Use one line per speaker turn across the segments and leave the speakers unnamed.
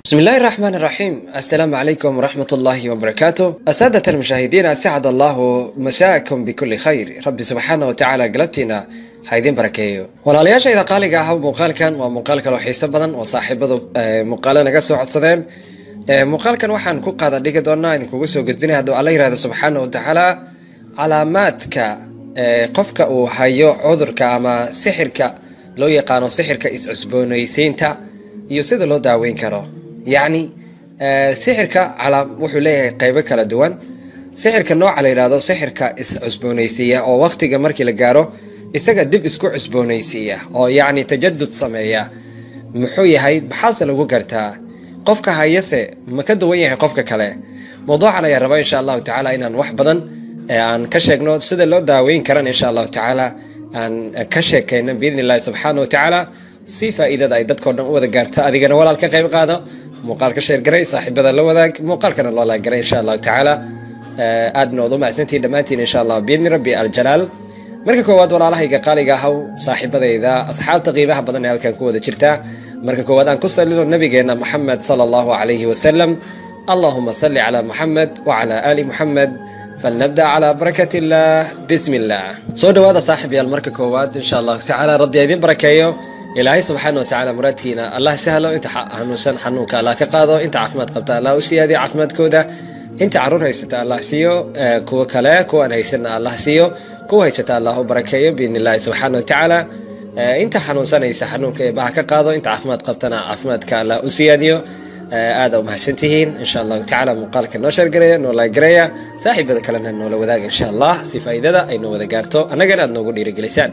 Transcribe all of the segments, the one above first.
بسم الله الرحمن الرحيم السلام عليكم ورحمة الله وبركاته أسادة المشاهدين أسعد الله مساءكم بكل خير ربي سبحانه وتعالى قلبتنا haydin barakeeyo walaalayaashayda qaaliga ah muuqaalkan waa muuqaal kaloo xiiso badan oo saaxiibadu muuqaalo naga soo codsadeen muuqaalkan waxaan ku qaada dhigi doonaa idinkugu soo gudbinaya hadduu alla yirahdo subxaana wa tacaala calaamaadka qofka uu hayo cudurka ama sixirka loo yaqaano sixirka is-cusboonaysiinta iyo sida loo daaweyn karo yacni sixirka wuxuu leeyahay qeybo kala duwan sixirka nooca la yidhahdo sixirka is-cusboonaysiiya oo waqtiga markii la gaaro isaga dib isku cusboonaysiiya oo yacni tajadud sameeya muxuu yahay maxaase lagu gartaa qofka hayase ma ka duwan yahay qofka kale mawduucan ayaa raba insha allahu tacaala inaan wax badan aan ka sheegno sida loo daaweyn karan insha allahu tacaala aan ka sheekayno biidni illahi subxaana wa tacaala si faa'iidada ay dadkao dhan u wada gaarto adigana walaal ka qayb qaado muuqaalka sheergaray saaxiibada la wadaag muuqaalkana loo laagaray insha allahu tacaala aadna ood u macsantihin dhammaantiin insha allah biidni rabbi aljalaal marka koowaad walaalahayga qaaliga ahaw saaxiibadayda asxaabta qiimaha badan ee halkan ku wada jirta marka koowaad aan ku salino nabigeena moxamed sala allahu calayhi wasalam allahuma salli calaa moxamed wacalaa aali moxamed falnabda calaa barakat illah bismi illah soo dhawaada saaxib yaal marka koowaad insha allahu tacaala rabbi idin barakeeyo ilaahay subxaana wa tacaala muraadkiina allah sahlo inta xanuunsan xanuunka allah ka qaado inta caafimaad qabta allah u siyaadiyo caafimaadkooda inta caruur haysata allah siiyo kuwa kale kuwaan haysanna allah siiyo kuwa haysata allah u barakeeyo biidni illahi subxaana wa tacaala inta xanuunsanaysa xanuunka eebaha ka qaado inta caafimaad qabtana caafimaadka allah u siyaadiyo aada umahadsantihiin insha allahu tacala muuqaalka noo sheergareeya noo laagareeya saaxiibada kalena noola wadaaga insha allah si faa'iidada ay noo wada gaarto annagana aad noogu dhiirigelisaan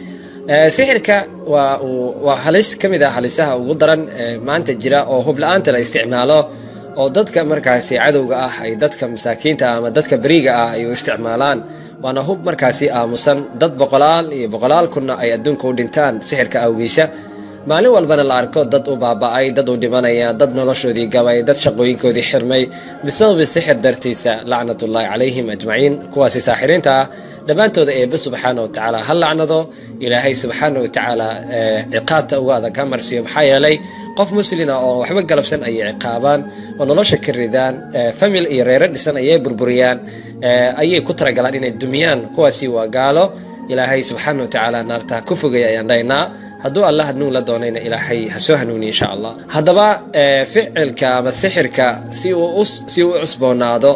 sixirka waa waa halis ka mid ah halisaha ugu daran maanta jira oo hubla-aanta la isticmaalo oo dadka markaasi cadowga ah ay dadka masaakiinta ah ama dadka beriga ah ay u isticmaalaan waana hub markaasi aamusan dad boqolaal iyo boqolaal kunna ay adduunka u dhintaan sixirka awgiisa maalin walbana la arko dad u baaba-ay dad u dhimanaya dad noloshoodii gabay dad shaqooyinkoodii xirmay bisababi sixir dartiisa lacnatullaahi calayhim ajmaciin kuwaasi saaxiriinta ah dhammaantooda eebbe subxaana wa tacaala ha lacnado ilaahay subxaana wa tacaala ciqaabta uga adag ha marsiyo maxaa yeelay qof muslina oo waxba galabsan ayay ciqaabaan oo nolosha ka ridaan famil iyo reero dhisan ayay burburiyaan ayay ku talagalaan inay dumiyaan kuwaasi waa gaalo ilaahay subxaana wa tacaala naarta ku fogaya ayaan dhaynaa hadduu allah hanuun la doonayna ilaahay ha soo hanuuniya insha allah haddaba ficilka ama sixirka si uu si uu cusboonaado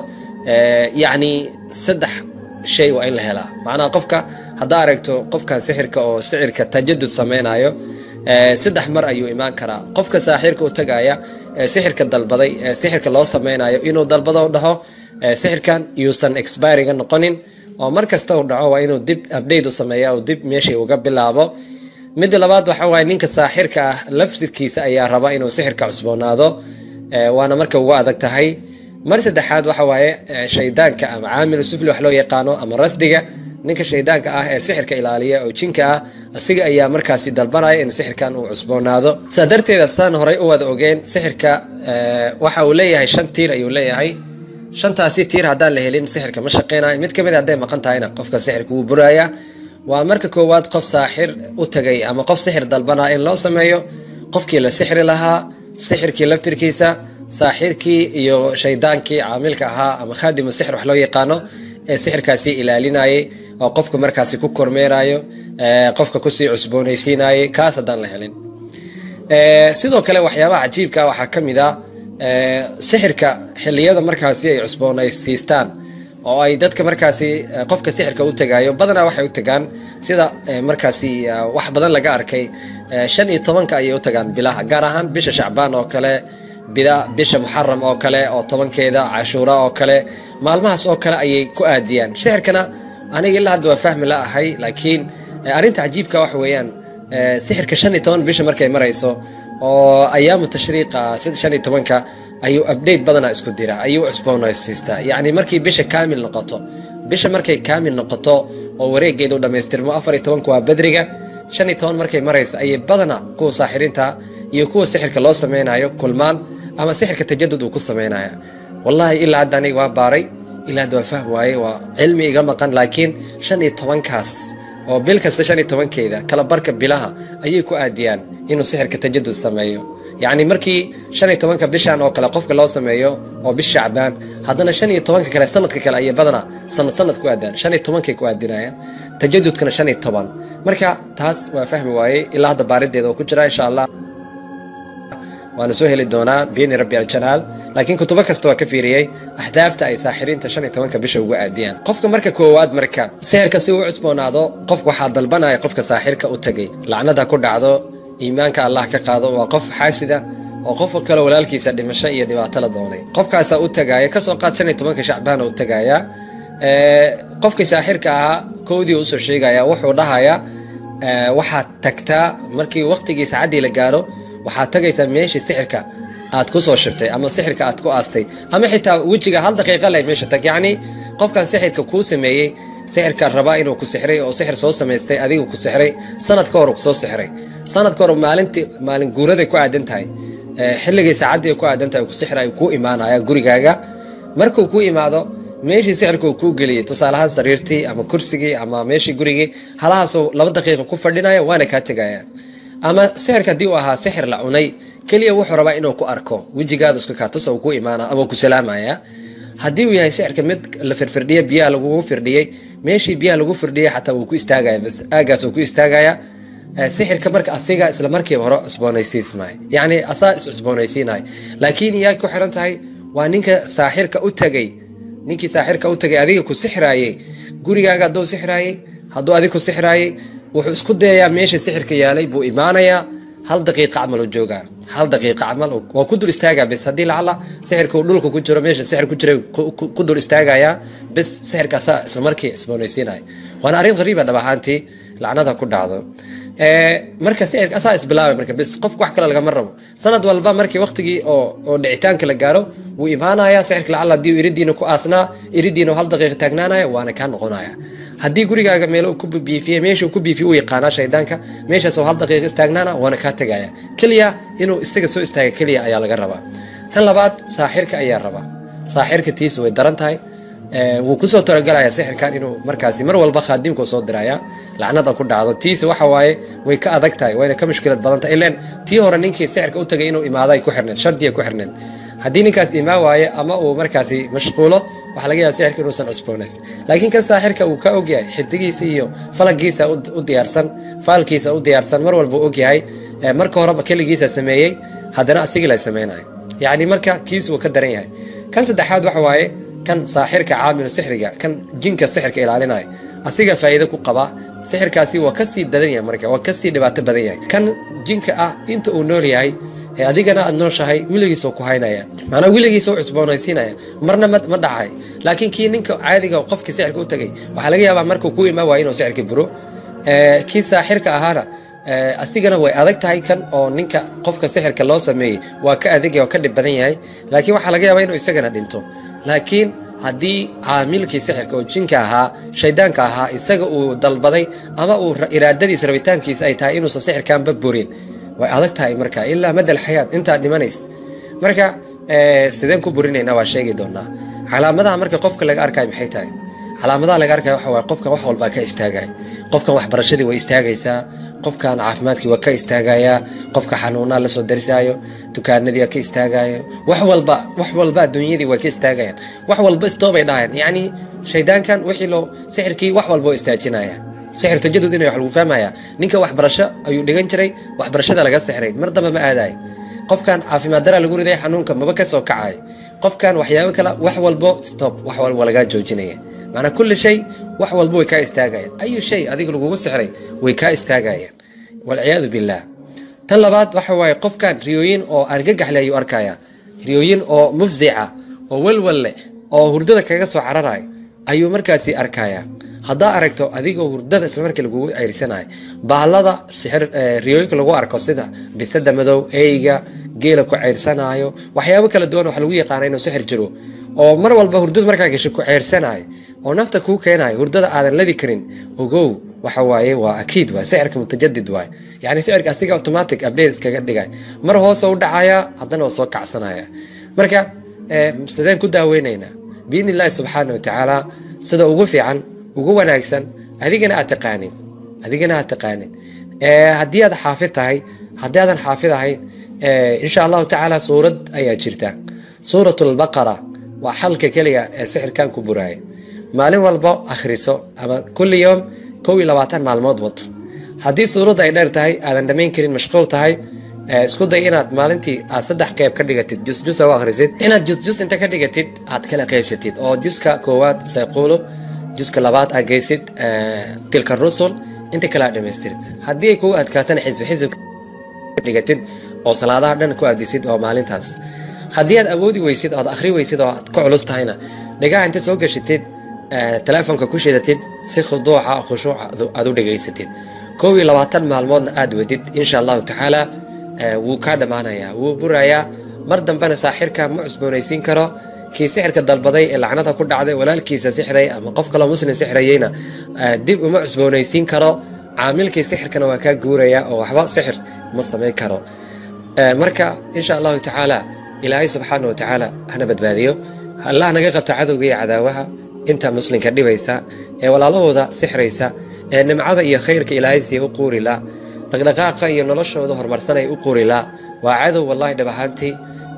yacni saddex shay waa in la helaa macnaha qofka haddaa aragto qofkan sixirka oo sixirka tajadud sameynayo saddex mar ayuu imaan karaa qofka saaxirka u tagaya sixirka dalbaday sixirka loo sameynayo inuu dalbado dhaho sixirkan yuusan expiringa noqonin oo mar kasta uu dhaco waa inuu dib update u sameeya uu dib meeshii uga bilaabo midda labaad waxa waaye ninka saaxirka ah lafsirkiisa ayaa raba inuu sixirka cusboonaado waana marka ugu adag tahay mar saddexaad waxa waaye shaydaanka ama caamilu sufli wax loo yaqaano ama rasdiga ninka shaydaanka ah ee sixirka ilaaliya oo jinka ah asiga ayaa markaasi dalbanaya in sixirkan uu cusboonaado saa darteeda sidaan horey u wada ogeen sixirka waxa uu leeyahay shan tiir ayuu leeyahay shantaasi tiir haddaan la helin sixirka ma shaqeynayo mid kamid hadday maqan tahayna qofka sixirka wuu buraaya waa marka koowaad qof saaxir u tagay ama qof sixir dalbanaa in loo sameeyo qofkii la sixri lahaa sixirkii laftirkiisa saaxirkii iyo shaydaankii caamilka ahaa ama khaadimu sixir wax loo yaqaano ee sixirkaasi ilaalinayay oo qofka markaasi ku kormeerayo qofka kusii cusboonaysiinayay kaas haddaan la helin sidoo kale waxyaabaha cajiibka waxaa ka mid a sixirka xiliyada markaasi ay cusboonaysiistaan oo ay dadka markaasi qofka sixirka u tagayo badanaa waxay u tagaan sida markaasi wax badan laga arkay shan iyo tobanka ayay u tagaan bilaha gaar ahaan bisha shacbaan oo kale bida bisha muxaram oo kale oo tobankeeda cashuura oo kale maalmahaas oo kale ayay ku aadiyaan sixirkana aniga ilaa hadda waa fahmi la ahay laakiin arrinta cajiibka waxa weeyaan sixirka shan iyo toban bisha markay marayso oo ayaamu tashriiqa sida shan iyo tobanka ayuu update badanaa isku dira ayuu cusboonaysiistaa yacni markii bisha kaamil noqoto bisha markay kaamil noqoto oo wareegeedu dhammaystirmo afar iyo tobanka waa badriga shan iyo toban markay maraysa ayay badanaa kuwa saaxirinta iyo kuwa sixirka loo sameynayo kulmaan ama sixirka tajadud uu ku sameynaya wallahi ilaa hadda aniga waa baaray ilaa hadda waa fahm waaye waa cilmi iga maqan laakiin shan iyo tobankaas oo bil kasta shan iyo tobankeeda kala barka bilaha ayay ku aadiyaan inuu sixirka tajadud sameeyo yacni markii shan iyo tobanka bishan oo kale qofka loo sameeyo oo bish shacbaan haddana shan iyo tobanka kale sanadka kale ayay badanaa sanad sanad ku aadaan shan iyo tobankay ku aadinayaan tajadudkana shan iyo toban marka taas waa fahmi waayey ilaa hadda baarideeda oo ku jira insha allah waana soo heli doonaa biini rabbi aljalaal laakiin kutubo kasta waa ka fiiriyey ahdaafta ay saaxiriinta shan iyo tobanka bisha ugu aadiyaan qofka marka koowaad marka sixirka si uu u cusboonaado qofka waxaa dalbanaya qofka saaxirka u tagay lacnada ku dhacdo iimaanka allah ka qaado waa qof xaasida oo qof kale walaalkiisa dhimasho iyo dhibaato la doonay qofkaasaa u tagaaya kasoo qaad shan iyo tobanka shacbaana u tagaya qofkii saaxirka ahaa kowdii usoo sheegaya wuxuu dhahayaa waxaad tagtaa markii waqtigii saacaddii la gaaro waxaad tagaysaa meeshii sixirka aad ku soo shibtay ama sixirka aad ku aastay ama xitaa wejiga hal daqiiqa leh meesha tag yacni qofkan sixirka kuu sameeyey sixirka rabaa inuu ku sixray oo sixir soo samaystay adiga ku sixray sanad ka hor kusoo sixray sanad ka hor maalintii maalin guuraday ku aadan tahay xilligii saacaddii ku aadan tahay ku sixray kuu imaanaya gurigaaga markuu ku imaado meeshii sixirka uu kuu geliyey tusaalahaan sariirtii ama kursigii ama meeshii gurigii halahaasoo laba daqiiqa ku fadhinaya waana kaa tegaya ama sixirka haddii uu ahaa sixir la cunay keliya wuxuu rabaa inuu ku arko wejigaada iska kaatus uu ku imaana ama ku salaamaya haddii uu yahay sixirka mid la firfirdhiye biyaha lagugu firdhiyey meeshii biyaha lagu firdhiyey xataa wuu ku istaagaya bas aagaas uu ku istaagaya sixirka marka asiga isla markiiba hore cusboonaysiismay yacni asaa is cusboonaysiinay laakiin yaa ku xiran tahay waa ninka saaxirka u tagay ninkii saaxirka u tagay adiga ku sixraayey gurigaaga hadduu sixraayey hadduu adig ku sixraayey wuxuu isku dayayaa meesha sixirka yaalay buu imaanayaa hal daqiiqa camal u joogaa hal daqiiqa camal waa ku dul istaagaa bis haddii lacala sixirka uu dhulka ku jiro meesha sixir ku jira ku dul istaagayaa bis sixirka asaa isla markii cusboonaysiinaya waana arrin qariiba dhab ahaantii lacnada ku dhacdo marka sixirka asaa isbilaabay marka bis qofka wax kale lagama rabo sanad walba markii waqtigii oo oo dhicitaanka la gaaro wuu imaanayaa sixirka lacala haddii iridiina ku aasnaa iridiina hal daqiiqa taagnaanaya waana kaa noqonaya haddii gurigaaga meel ku biifiyey meesha ku biifiye u yaqaanaa shaydaanka meeshaasoo hal daqiiqa istaagnaana waana kaa tegaya keliya inuu isaga soo istaaga keliya ayaa laga rabaa tan labaad saaxirka ayaa rabaa saaxirka tiisu way daran tahay wuu kusoo talagalaya sixirkan inuu markaasi mar walba khaadimkuu soo diraya lacnada ku dhacdo tiisa waxa waaye way ka adag tahay wayna ka mushkilad badan tahay ileen tii hore ninkii sixirka u tagay inuu imaado ay ku xirneed shardiya ku xirneed haddii ninkaas imaan waaye ama uu markaasi mashquulo waxaa laga yaaba sixirka inuusan cusboonays laakiin kan saaxirka uu ka ogyahay xidigiisa iyo falagiisa u diyaarsan faalkiisa u diyaarsan mar walba u ogyahay marka horeba keligiisa sameeyey haddana asigii la samaynayo yacni marka kiis wuu ka daran yahay kan saddexaad waxa waaye kan saaxirka caamilu sixriga kan jinka sixirka ilaalinaya asiga faa'iido ku qaba sixirkaasi waa kasii dadan yahay marka waa kasii dhibaato badan yahay kan jinka ah inta uu nool yahay adigana aad nooshahay weligiis ku haynaya manaa weligiis u cusboonaysiinaya marna ma dhacay laakiin kii ninka caadiga qofkii sixirka u tagay waxaa laga yaabaa markuu ku imaan waaya inuu sixirka buro kii saaxirka ahaana asigana way adag tahay kan oo ninka qofka sixirka loo sameeyey waa ka adag waa ka dhib badan yahay laakiin waxaa laga yaabaa inuu isagana dhinto laakiin haddii caamilkii sixirka oo jinka ahaa shaydaanka ahaa isaga uu dalbaday ama uu iraadadiisa rabitaankiisa ay tahay inuusan sixirkanba burin way adag tahay marka ilaa madal xayaat intaad dhimanays marka sideen ku burinayna waa sheegi doonaa calaamadaha marka qofka laga arkayo maxay tahay calaamadaha laga arkayo waxa waye qofkan wax walbaa ka istaagaya qofkan waxbarashadii way istaagaysaa qofkan caafimaadkii waa ka istaagayaa qofka xanuunaa lasoo darisaayo dukaanadii waa ka istaagayo wax walba wax walba adduunyadii way ka istaagayaan wax walba istoobay dhahayaan yacni shaydaankan wixii loo sixirkii wax walba oo istaajinaya sixir tajadud inay wax lagu fahmaya ninka waxbarasho ayuu dhigan jiray waxbarashada laga sixray mar damba ma aadaay qofkan caafimaad daraa lagu riday xanuunka maba ka soo kacay qofkan waxyaabo kale wax walbo stop wax walba lagaa joojinaya macnaa kulli shay wax walba way kaa istaagayaan ayu shay adiga lagugu sixray way kaa istaagayaan walciyaadu billaah tan labaad waxa waaye qofkan riyooyin oo argagaxle ayuu arkaya riyooyin oo mufzica oo welwal leh oo hurdada kaga soo cararayo ayuu markaasi arkaya haddaa aragto adigoo hurdada islamarkii lagugu ceyrsanayo bahalada sixir riyooyinka lagu arko sida bisada madow eyga geela ku ceyrsanaayo waxyaabo kala duwan waxa lagu yaqaana inuu sixir jiro oo mar walba hurdada markaa gasho ku ceyrsanayo oo nafta kuu keenayo hurdada aadan labi karin ogow waxa waaye waa akiid waay sixirka mutajadid waay yacni sixirka asiga automatic update iskaga dhigay mar hoose u dhacaya haddana waa soo kacsanaya marka sideen ku daaweynaynaa biidni illaahi subxaana watacaala sida ugu fiican ugu wanaagsan adigana aad taqaanid adigana aad taqaanid haddii aad xaafid tahay haddii aadan xaafid ahayn insha allahu tacaala suurad ayaa jirta suurat lbaqara waa xalka keliya ee sixirkan ku buraaya maalin walbo akhriso ama kulli yoom kow iyo labaatan maalmood wad haddii suuradda ay dheer tahay aadan dhamayn karin mashquul tahay isku day inaad maalintii aad saddex qeyb ka dhigatid jusjus u akhrisid inaad jusjus inta ka dhigatid aad kala qeybsatid oo juska koowaad sayquulo juska labaad aad geysid tilka rusul inta kale aad dhamaystirid haddii ay kugu adkaatana xisbi xisbi dhigatid oo salaadaha dhan ku aadisid oo maalintaas haddii aad awoodi weysid oad akhri weysid oo aad ku culus tahayna dhigaha intaad soo gashitid teleefonka ku shidatid si khuduuca khushuuca aad u dhegaysatid kow iyo labaatan maalmoodna aad wadid insha allahu tacaala wuu kaa dhammaanayaa wuu burayaa mar dambena saaxirka ma cusboonaysiin karo kii sixirka dalbaday ee lacnada ku dhacday walaalkiisa sixray ama qof kaloo muslim sixrayeyna dib uma cusboonaysiin karo caamilkii sixirkana waa kaa guuraya oo waxba sixir ma samayn karo marka insha allahu tacaala ilaahay subxaana wa tacaala hana badbaadiyo allah naga qabta cadowga iyo cadaawaha inta muslimka dhibaysa ee walaalahooda sixraysa ee nimcada iyo khayrka ilaahay siiya u quurila dhaqdhaqaaqa iyo noloshooda horumarsanay u quurila waa cadow wallahi dhab ahaantii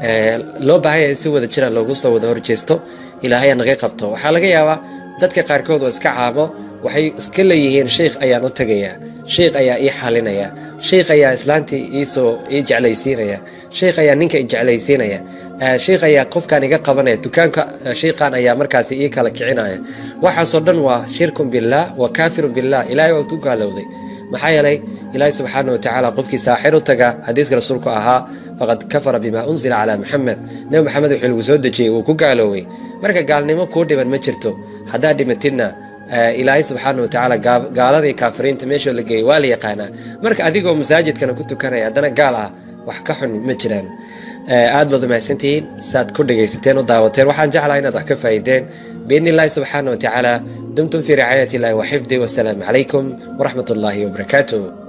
loo baahan yahay si wada jira loogu soo wada horjeesto ilaahay naga qabto waxaa laga yaabaa dadka qaarkood oo iska caamo waxay iska leeyihiin sheikh ayaan u tegayaa sheikh ayaa ii xalinaya sheikh ayaa islaantii iisoo ii jeclaysiinaya sheikh ayaa ninka i jeclaysiinaya sheikh ayaa qofkan iga qabanaya dukaanka sheikhan ayaa markaasi ii kala kicinaya waxaasoo dhan waa shirkun billaah wa kaafirun billah ilaahay waa ku gaalowday maxaa yeelay ilaahay subxaana wa tacaala qofkii saaxir u taga xadiiska rasuulku ahaa faqad kafara bima unsila calaa maxamed nebi maxamed wuxuu lagu soo dejiyey wuu ku gaalooway marka gaalnimo kuu dhiban ma jirto haddaad dhimatidna ilaahay subxaana wa tacaala gaaladii kaafiriinta meeshoo la geeyey waa la yaqaanaa marka adigoo masaajidkana ku tukanaya haddana gaal ah wax ka xun ma jiraan aad baad umahadsantihiin saad ku dhegaysateen u daawateen waxaan jeclaa inaad wax ka faa'iideen biidni illahi subxaana wa tacaala dumtum fii ricaayati illahi wa xifdi wasalaamu calaykum waraxmat ullaahi wabarakaatuh